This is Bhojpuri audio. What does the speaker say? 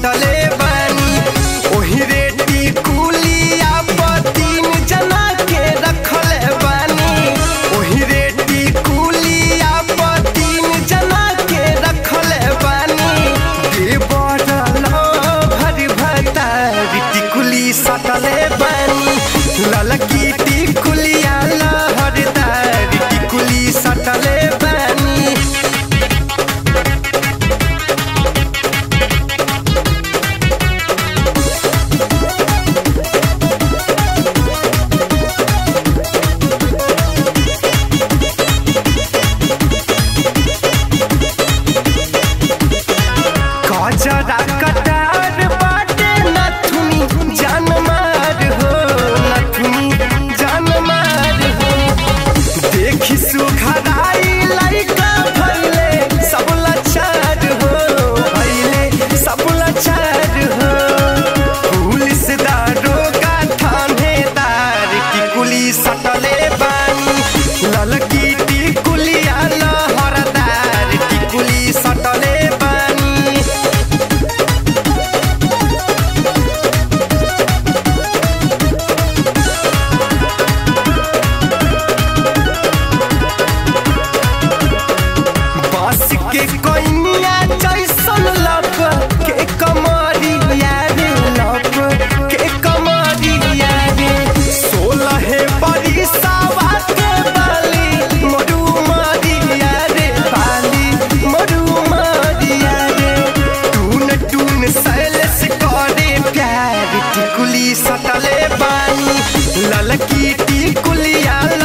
सटले बानी ओही रेटी कुलिया पर तीन जना के रखले बानी ओही रेटी कुलिया पर तीन जना के रखले बानी देवर भरी भरता टिकुली सटले बानी ललकी टिकुलिया लहरदार टिकुली सटले बानी गजरा कटार बाटे नथुनी जान मार हो नथुनी जान मार हो देखी सुखराई लइका भइले सब लाचार हो भइले सब लाचार हो पुलिस दारोगा थानेदार टिकुली सटले बानी ललकी टिकुलिया लहरदार टिकुली सटले बानी बास के कोइनिया जैसन लब के कमरिया रे लब के कमरिया रे सोलह बरिसावा के बाली मरु मारिया रे बाली मरु मारिया रे टून टून सैलस करे प्यार टिकुली सटले बानी ललकी टिकुलिया